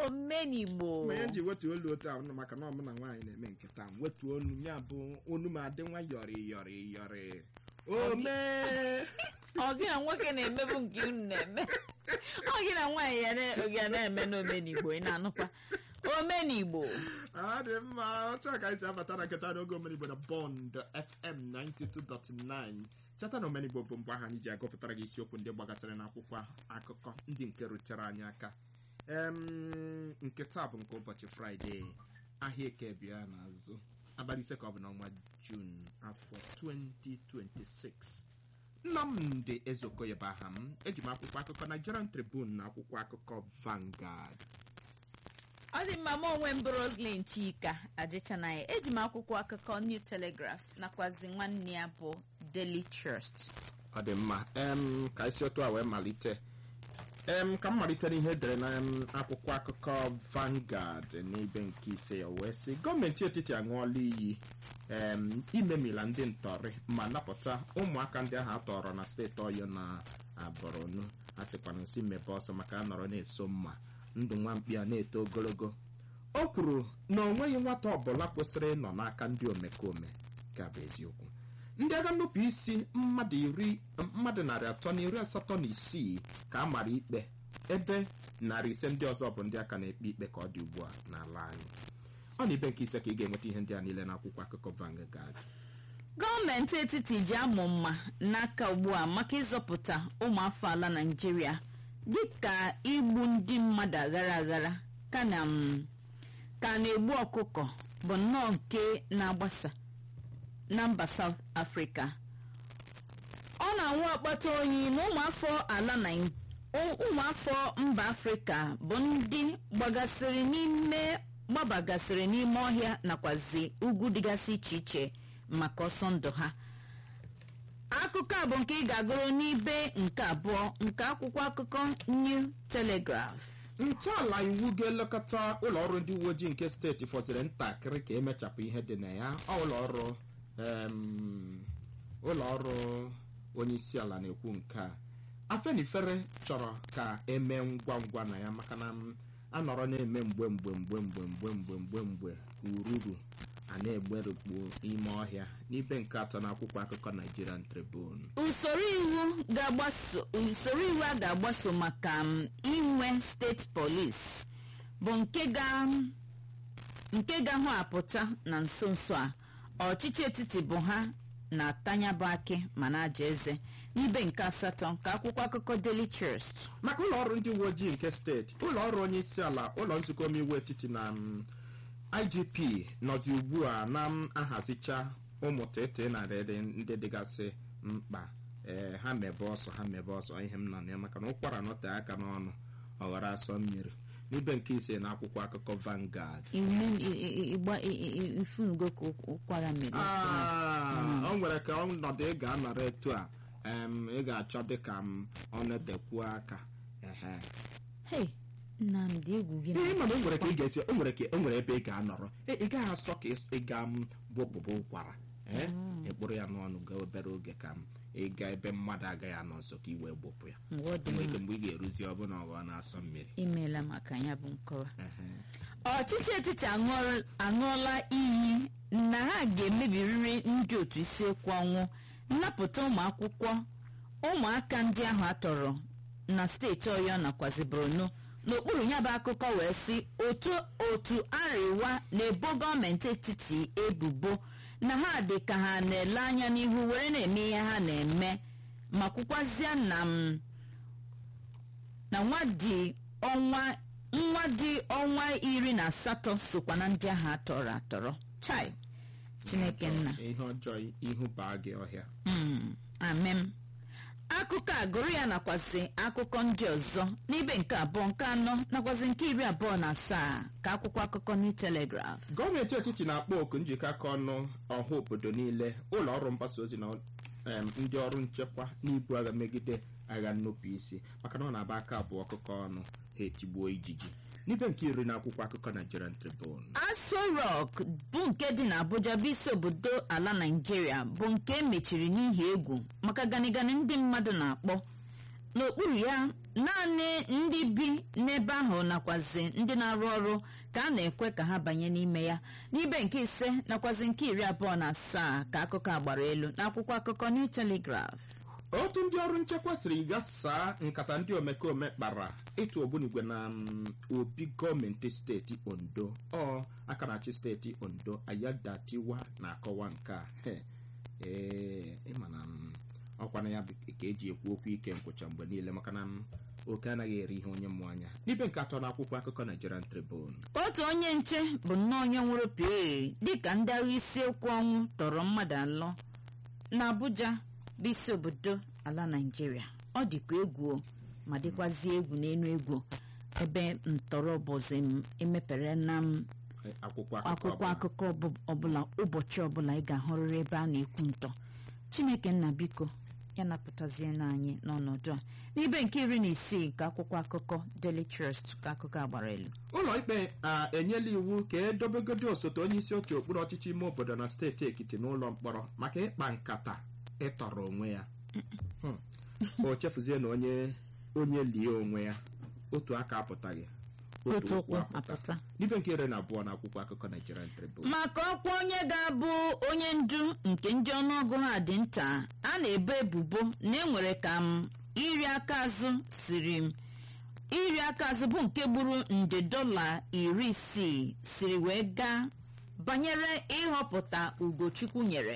omenigbo ma ya ji wetu olu otu ahụ maka na ọmụ na nwaanyị na-eme nke taa wetu onu ya bụ onu m adị nwa yọrị yọrị yọrị ome ọ gị na nwoke na-emebu nke unu na-eme ọ gị na nwaanyị ya na- ga na-eme n'omenigbo ị na-anụkwa omenigbo ọ dị mma otu a ka anyị si abata na nketa n'oge omenigbo na bond fm 92.9 cheta na omenigbo bụ mgbe ahụ anyị ji agụpụtara gị isiokwu ndị gbagasịrị n'akwụkwọ akụkọ ndị nke rutere anyị aka em nke taa bụ nke ụbọchị fraịde ahịa eke bịa n'azụ abalị ise ka ọ bụ n'ọnwa jun afọ 2026 nnamdị ezeokoye bụ aha m eji m akwụkwọ akụkọ nigerian tribune na akwụkwọ akụkọ vangard ọ dị mma m onwe m bụ roslyn chika ajịchanaghị eji m akwụkwọ akụkọ new telegraph nakwazi nwanne ya bụ daily trust ọ dị mma em ka isi otu a wee malite em ka m malite n'ihe edere na em, akwụkwọ akụkọ Vanguard n'ibe nke ise ya wee sị gọọmenti etiti aṅụọla iyi em imemila ndị ntọrị ma napụta ụmụaka ndị ahụ atọrọ na steeti ọyọ na Borno a sịkwana nsi mebe ọsọ maka a nọrọ na-eso mma ndụ nwa mkpi a na-eto ogologo o kwuru na o nweghị nwata ọbụla kwesịrị ịnọ n'aka ndị omekome ka bụ eziokwu ndị agha nnupụ isi mmadụ iri mmadụ narị atọ na iri asatọ na isii ka a mara ikpe ebe narị ise ndị ọzọ bụ ndị aka na-ekpe ikpe ka ọ dị ugbu a n'ala anyị ọ na ibe nke ise ka ị ga-enweta ihe ndị a niile n'akwụkwọ akụkọ Vanguard gọọmenti etiti ji amụ mma n'aka ugbu a maka ịzọpụta ụmụafọ ala naijiria dịka igbu ndị mmadụ aghara aghara ka na m ka na-egbu ọkụkọ bụ nnọọ nke na-agbasa na mba South Africa ọ na-anwụ akpata oyi na ụmụafọ ala Nai- ụ- ụmụafọ mba afrịka bụ ndị gbagasịrị n'ime gbabagasịrị n'ime ọhịa nakwazi ugwu dịgasị iche iche maka ọsọ ndụ ha akụkọ a bụ nke ị ga-agụrụ n'ibe nke abụọ nke akwụkwọ akụkọ New Telegraph ntọala iwu ga-elekọta ụlọ ọrụ ndị uwe ojii nke steeti fọziri ntakịrị ka emechapụ ihe dị na ya ọ ụlọ ọrụ em, ụlọ ọrụ onye isi ala na-ekwu nke a afenifere chọrọ ka emee ngwa ngwa na ya maka na m anọrọ na-eme mgbe mgbe mgbe mgbe mgbe mgbe mgbe mgbe ururu a na-egberukpu ime ọhịa n'ibe nke atọ n'akwụkwọ akụkọ Nigerian Tribune usoro iwu ga-agbaso usoro iwu a ga-agbaso maka m, inwe steeti polis bụ nke ga nke ga-ahụ apụta na nso nso a ọchịchị etiti bụ ha na-atanyabụ akị ma na-aja eze n'ibe nke asatọ nke akwụkwọ akụkọ Daily Trust maka ụlọ ọrụ ndị uwe ojii nke steeti ụlọ ọrụ onye isi ala ụlọ nzukọ omeiwu etiti na mm, igp nọzi ugbu a na-ahazicha ụmụ tete na rere ndị dịgasị mkpa ee ha mebe ọsọ ha mebe ọsọ ihe m nọ na ya maka na ụkwara nọte aka n'ọnụ ọghara asọ mmiri n'ibe nke ise na akwụkwọ akụkọ Vanguard ifunugo ka ụkwara mere Ah, o nwere ka ọnọdụ ị ga-anọrọ etu a em, ị ga-achọ dịka m ọ na-etekwuo aka ehe hei nnamdị egwu gị ihe mana o na-agbasịkwa. nwere ka ị ga-esi o nwere ka o nwere ebe ị ga-anọrọ ị ị gaghị asọ ka ị ga m bụpụbụ ụkwara ee ịkpụrụ ya n'ọnụ gaa obere oge ka m ịga ebe mmadụ agaghị anọ nso ka ị wee gbụpụ ya Mgbe ọ dị nwere mma. ike mgbe ị ga-eruzi ọbụna ọgọ na-asọ mmiri imeela maka ya bụ nkọwa Ehe. ọchịchị etiti aṅụọla- aṅụọla iyi na ha ga-emebiriri ndị otu isi ekwu ọnwụ nnapụta ụmụ akwụkwọ ụmụaka ndị ahụ atọrọ na steeti ọyọ nakwazi borno n'okpuru ya bụ akụkọ wee sị otu otu arịwa na-ebo gọọmenti etiti ebubo na ha dị ka ha na-ele anya n'ihu were na-eme ihe ha na-eme ma kwukwazie na m na nwa dị ọnwa nwa dị ọnwa iri na asatọ sokwa na ndị ahụ atọrọ atọrọ chai chineke nna ihe ọjọọ ihu baa gị ọhịa Mm, amem akụkọ a gụrụ ya nakwazi akụkọ ndị ọzọ n'ibe nke abụọ nke anọ nakwazi nke iri abụọ na asaa ka akwụkwọ akụkọ New Telegraph gọọmenti etiti na-akpọ oku njikọ aka ọnụ ọha obodo niile ụlọ ọrụ mgbasa ozi na em, ndị ọrụ nchekwa n'ibu agha megide agha nnupụ isi maka na ọ na-aba aka abụọ ọkụkọ ọnụ ha etigbuo ijiji n'ibe nke iri na akwụkwọ akụkọ Nigerian Tribune Aso Rock bụ nke dị n'Abuja bụ isi obodo ala Naịjirịa bụ nke emechiri n'ihi egwu maka ganigani ndị mmadụ na-akpọ n'okpuru ya naanị ndị bi n'ebe ahụ nakwazi ndị na-arụ ọrụ ka a na-ekwe ka ha banye n'ime ya n'ibe nke ise nakwazi nke iri abụọ na asaa ka akụkọ a gbara elu n'akwụkwọ akụkọ New Telegraph otu ndị ọrụ nchekwa siri gasaa nkata ndị omekome kpara ịtụ ogbunigwe na mm, obi gọọmenti steeti ondo ọ aka na-achị steeti ondo ayadatiwa na-akọwa nke a He, ee ịma na mm, ọkwa na ya bụ ka eji ekwu okwu ike nkwụcha mgbe niile maka na mm, oke anaghị eri ihe onye mmụọ anya n'ibe nke atọ n'akwụkwọ akụkọ Nigerian Tribune otu onye nche bụ nnọọ onye nwụrụ pee dịka ndị agha isiokwu ọnwụ tọrọ mmadụ anọ n'Abuja bụ isi obodo ala Naịjirịa ọ dịkwa egwu o, ma dịkwazie egwu n'elu egwu ebe ntọrọ bụzi m emepere na m Eh, akwụkwọ akwụkwọ ọbụla. akụkọ ọbụ- ọbụla ụbọchị ọbụla ị ga-ahụrịrị ebe a na-ekwu ntọ Chineke nna biko ya napụtazie n'anyị n'ọnọdụ a n'ibe nke iri na isii ka akwụkwọ akụkọ Daily Trust ka akụkọ a gbara elu ụlọ ikpe a enyela iwu ka edobegodi osote onye isi oche okpuru ọchịchị ime obodo na steeti ekiti n'ụlọ mkpọrọ maka ịkpa nkata ịtọrọ onwe ya Hmm. o chefuzie na onye onye lie onwe ya otu aka apụtaghị otu ụkwụ apụta. apụta n'ibe nke iri na abụọ na akwụkwọ akụkọ Nigerian Tribune maka ọkwa onye ga-abụ onye ndu nke ndị ọnụọgụ ha dị nta a na-ebo ebubo na enwere ka m iri aka azụ siri m iri aka azụ bụ nke gburu nde dọla iri isii siri wee gaa banyere ịhọpụta ugochukwu nyere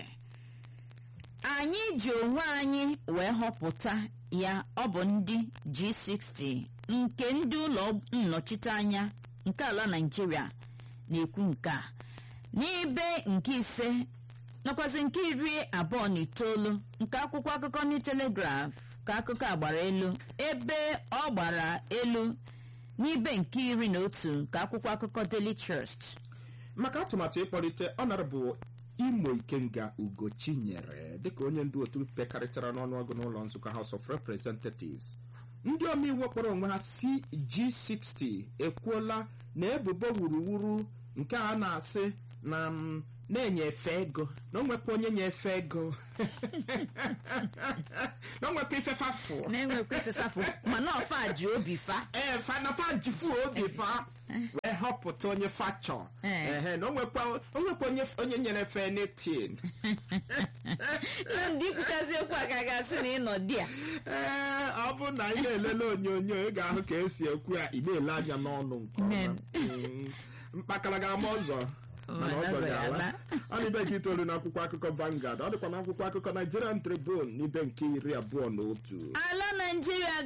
anyị ji onwe anyị wee họpụta ya ọ bụ ndị G60 nke ndị ụlọ nnọchiteanya nke ala Naịjirịa na-ekwu nke a n'ibe nke ise nakwazi nke iri abụọ na itoolu nke akwụkwọ akụkọ New Telegraph ka akụkọ a gbara elu ebe ọ gbara elu n'ibe nke iri na otu ka akwụkwọ akụkọ Daily Trust maka atụmatụ ịkpọlite ọnọdụ imo ikenga ugochinyere dịka onye ndu otu pekarịchara n'ọnụọgụ n'ụlọ nzukọ House of Representatives ndị omeiwu kpọrọ onwe ha CG60 ekwuola na ebubo wuruwuru nke a na-asị na m na-enyefe ego na onwekwa onye nyefe ego na onwekwa ifefa fụ na-enwekwa ifefafụ mana ọfa ji obi fa ee fanafa jifu obi fa wee họpụta onye fachọ Eh. ehe na onwekwa onwekwa onye onye nyere fe netin na ndị ikwukazi okwu a ka ga-asị na ịnọ di a ee ọ bụ na ị na-elele onyonyo ị ga-ahụ ka esi ekwu ya ị na-ele anya n'ọnụ nke ọma Men. Mm. mkpakara ga-ama ọzọ mana Mana ọzọ ọzọ ya ga-ala ala. ọ na ibe nke itoolu n'akwụkwọ akụkọ Vanguard ọ dịkwa n'akwụkwọ akụkọ Nigerian Tribune n'ibe nke iri abụọ na otu ala naijiria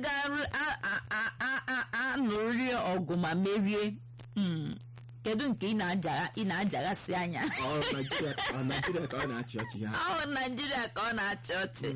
ga-anụrịrị ọgụ ma merie Mm. kedu nke ị na-ajaga- ị na-ajaghasị anya Ọ Naijiria ọ Naijiria ka ọ na-achị ọchị ya ahụ naijiria ka ọ na-achị ọchị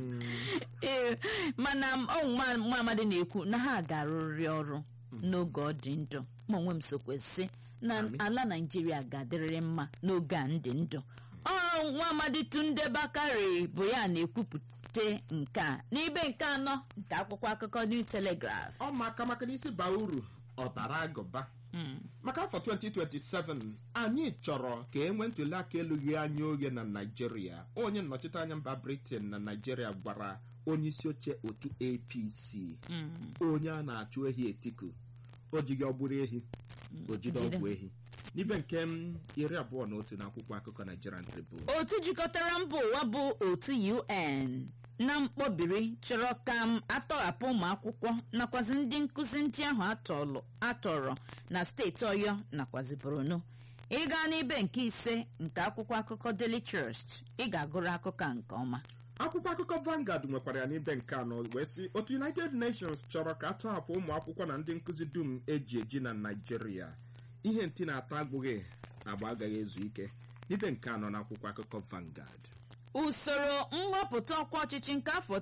ee mana ọnwụ nwa nwa amadi na-ekwu na ha ga-arụrịrị ọrụ n'oge ọ dị ndụ ma onwe m sokwesị na ala naijiria ga-adịrịrị mma n'oge a ndị ndụ ọ nwa amadi tunde bakari bụ ya na-ekwupụta nke a n'ibe nke anọ nke akwụkwọ akụkọ new telegraph ọ maka maka n'isi baa uru ọbara agụba maka afọ 2027 anyị chọrọ ka e nwee ntuli aka elughị anya oge na naijiria onye nnọchite anya mba britain na naijiria gwara onye isi oche otu apc onye a na-achụ ehi etiku o jighị ọgbụrụ ehi o jide jide. ọgwụ ehi n'ibe nke m iri abụọ na otu na akwụkwọ akụkọ nigerian tribune otu jikọtara mba ụwa bụ otu un na mkpọbiri chọrọ ka m atọghapụ ụmụ akwụkwọ nakwazi ndị nkụzi ndị ahụ atọlụ atọrọ na steeti ọyọ nakwazi borno ịga n'ibe nke ise nke akwụkwọ akụkọ daily trust ị ga-agụrụ akụkọ a nke ọma akwụkwọ akụkọ Vanguard nwekwara ya n'ibe nke anọ wee sị otu United Nations chọrọ ka atọhapụ ụmụ akwụkwọ na ndị nkụzi dum eji eji na Naịjirịa ihe ntị na-atọ agbụghị agba agaghị ezu ike n'ibe nke anọ na akwụkwọ akụkọ Vanguard usoro nhọpụta ọkwa ọchịchị nke afọ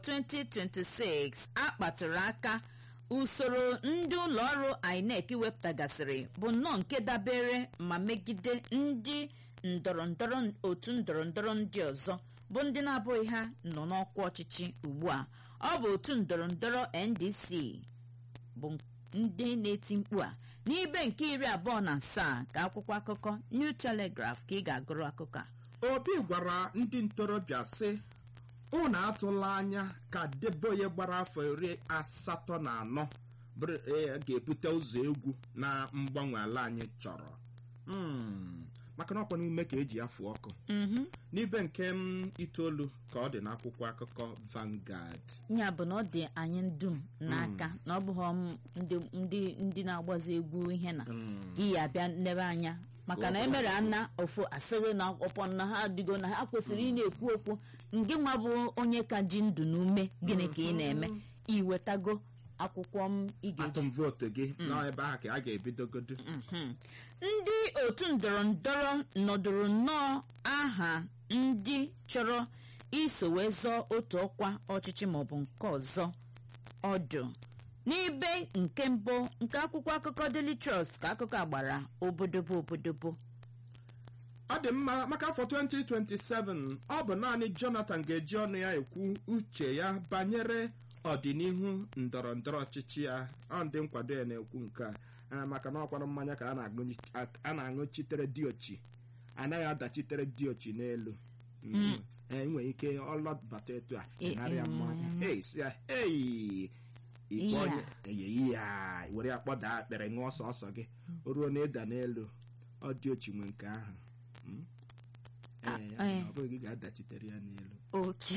2026 akpatụrụ aka usoro ndị ụlọ ọrụ INEC wepụtagasịrị bụ nnọọ nke dabere ma megide ndị ndọrọndọrọ otu ndọrọndọrọ ndị ọzọ bụ ndị na-abụghị ha nọ n'ọkwa ọchịchị ugbu a ọ bụ otu ndọrọndọrọ NDC bụ ndị na-eti mkpu a n'ibe nke iri abụọ na asaa ka akwụkwọ akụkọ New Telegraph ka ị ga-agụrụ akụkọ a Obi gwara ndị ntorobịa sị unu atụla anya ka Deboye gbara afọ iri asatọ na anọ bụrụ e, ga-ebute ụzọ egwu na mgbanwe ala anyị chọrọ Mm, maka na ọkwa n'ume ka eji afụ ọkụ mhm. n'ibe nke m itoolu ka ọ dị n'akwụkwọ akụkọ Vanguard ya bụ na ọ dị anyị dum n'aka na ọ bụghị m ndị ndị ndị na-agbazi egwu ihe na gị ya abịa nlebe anya maka na emere ana ofu asịghị na ọpọ na ha adịgo na ha kwesịrị ị na-ekwu okwu ngị nwa bụ onye ka ji ndụ n'ume gịnị ka ị na-eme iwetago akwụkwọ m ị ga-eji atụm vootu gị n'ebe ahụ ka a ga-ebidogodo Mhm. ndị otu ndọrọ ndọrọ nọdụrụ nnọọ aha ndị chọrọ iso wee zọọ otu ọkwa ọchịchị maọbụ nke ọzọ ọdụ n'ibe nke mbụ nke akwụkwọ akụkọ Daily Trust ka akụkọ a gbara obodobo obodobo ọ dị mma maka afọ 2027 ọ bụ naanị Jonathan ga-eji ọnụ ya ekwu uche ya banyere ọdịnihu ndọrọ ndọrọ ọchịchị ya ọ ndị nkwado ya na-ekwu nke a Ah, maka na ọkwara mmanya ka a na-aṅụ- a na-aṅụchitere diochi anaghị adachitere diochi n'elu Mm. Eh, ị nwere ike ọlọbata etu a Eh, ịnarịa eh, mmanya mm. Hey, si ya, hey, ikpe Iya. onye eyeyi ya were ya kpọda akpịrị ṅụọ ọsọ ọsọ gị o ruo na ịda n'elu ọ dị ochi nwe nke ahụ Mm. Ah, Eh, ya eh. na ọ bụghị gị ga-adachitere ya n'elu oke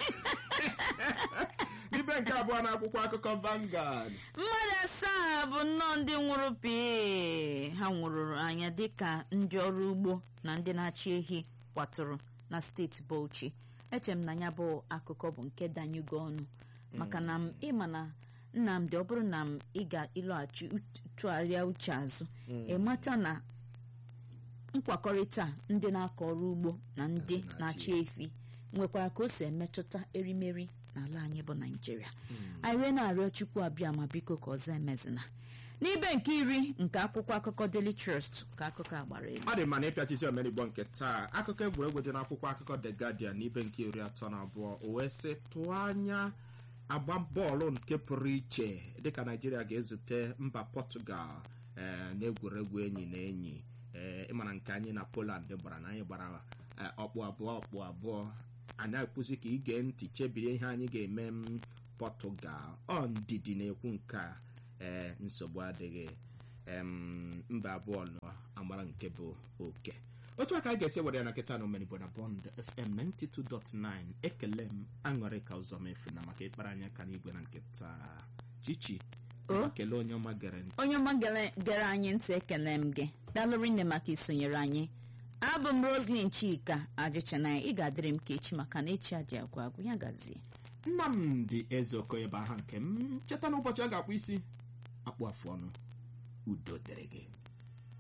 ibe nke abụọ na akwụkwọ akụkọ Vanguard mmadụ asaa bụ nnọọ ndị nwụrụ pii ha nwụrụ anya dịka ndị ọrụ ugbo na ndị na-achị ehi kwatụrụ na steeti Bauchi eche m na ya bụ akụkọ bụ nke danyego ọnụ maka na m ịma na Nnamdị ọ bụrụ na m ị ga-ịlọghachi ut- tụgharịa uche azụ ịmata na nkwakọrịta ndị na-akọ ọrụ ugbo na ndị na-achị efi nwekwara ka o si emetụta erimeri n'ala anyị bụ naijiria anyị wee na-arịọ chukwu abịa ma biko ka ọzọ emezina n'ibe nke iri nke akwụkwọ akụkọ Daily Trust ka akụkọ a gbara elu ọ dị mma na ịpịachizi omenigbo nke taa akụkọ egwuregwu dị n'akwụkwọ akụkọ The Guardian n'ibe nke iri atọ na abụọ o wee sị tụọ anya agba bọọlụ nke pụrụ iche dịka naijiria ga-ezute mba Portugal ee n'egwuregwu enyi na enyi ee ịmara nke anyị na Poland gbara na anyị gbara eh, ọkpụ abụọ ọkpụ abụọ anyị akwụsị ka ige ntị chebiri ihe anyị ga-eme m Portugal ọ ndidi na-ekwu nke a ee nsogbu adịghị em, mba abụọ nọ amara nke bụ oke otu aka anyị ga-esi were ya na nkịta na omenigbo na bond fm 92.9 ekele m aṅụrị ka ụzọ mefu na maka ịkpara anya ka n'igwe na nkịta chichi O? kelee onye ọma gere ntị onye ọma gere gere anyị ntị ekele m gị dalụrụ nne maka isonyere anyị abụ m Roslyn Chika ajịchana ị ga-adịrị m ka echi maka na echi aji agwụ agwụ ya gazie nnamdị eze okoye bụ aha nke m cheta na ụbọchị a ga-akpụ isi akpụ afụ ọnụ udo dịrị gị